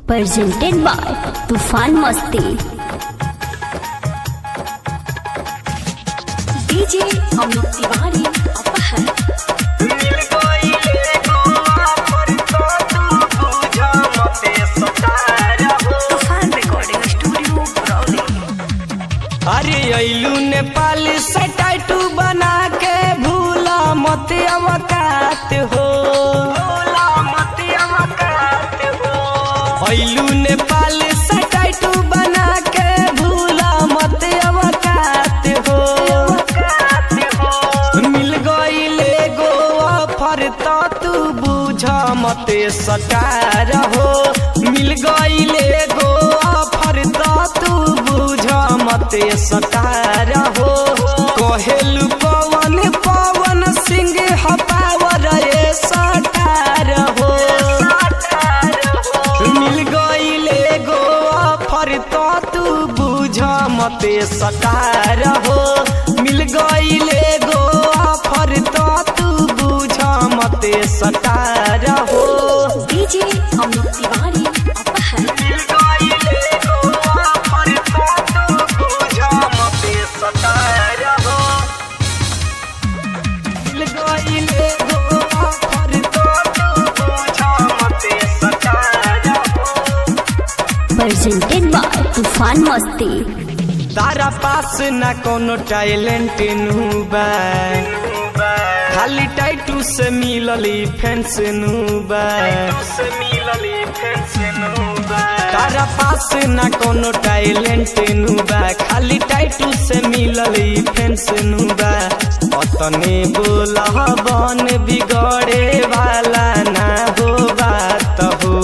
presented by Tufan Masti. DJ Amit Tiwari, Apahar. Tufan Recording Studio, Brownie. अरे अइलू नेपाल से tattoo बना के भूला मत अवकात हो अइलू नेपाल से टैटू बना के भूला मत अवकात हो मिल गईले गोवा फर तो तू बुझ मत सटार हो मिल गईले गोवा फर तो तू बुझ मत सटार हो कहेलू पवन पवन सिंह हपावर ए सटार हो मिल गईले गोवा फर तो तू बुझ मते सटार हो मिल गईले गोवा फर तो तू बुझ मते सटार हो DJ Amit Tiwari, Apahar. मिल गईले गोवा फर तो तू बुझ मते सटार हो मिल गईले गोवा फर तो तू बुझ मते सटार हो Presented by Tufan Masti. तारा पास ना कोनो टैलेंट नुबा खाली टाइटू से मिलली फैंस नुबा तारा पास ना कोनो टैलेंट नुबा खाली टाइटू से मिलली फैंस नुबा अतने बोला बन बिगड़े वाला ना हो बात हो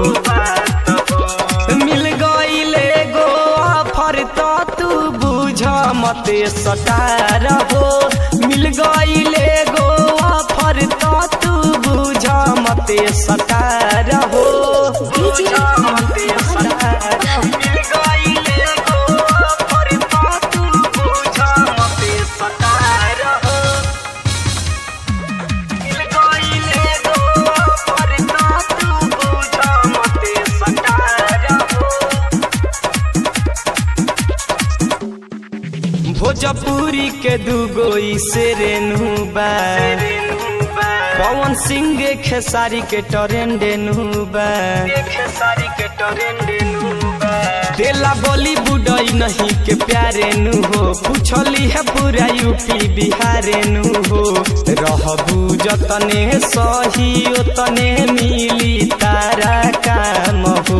मिल गईले गो फर तो तू बुझ मते सटार हो मिल गईले गो फर तो तू बुझ मते सटार हो DJ मते सटार मिल गईले गो फर तो तू बुझ मते सटार हो मिल गईले गो फर तो तू बुझ मते सटार हो भोजपुरी के दूगो से रेनुबा पवन सिंह खेसारी के टरेंडेनुबा खेसारी के टरेंडेनुबा देला बॉलीवुड नहीं के प्यारे नु हो पूछली है पूरा यूपी बिहारे नु हो रहबू जतने सही ओतने मिली तारा काम हो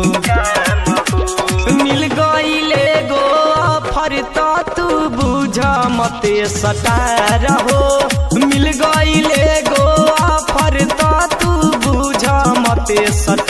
मिल गईले गो फर तो तू बुझ मते सटार हो मिल गईले गो फर तो तू बुझ मते सटार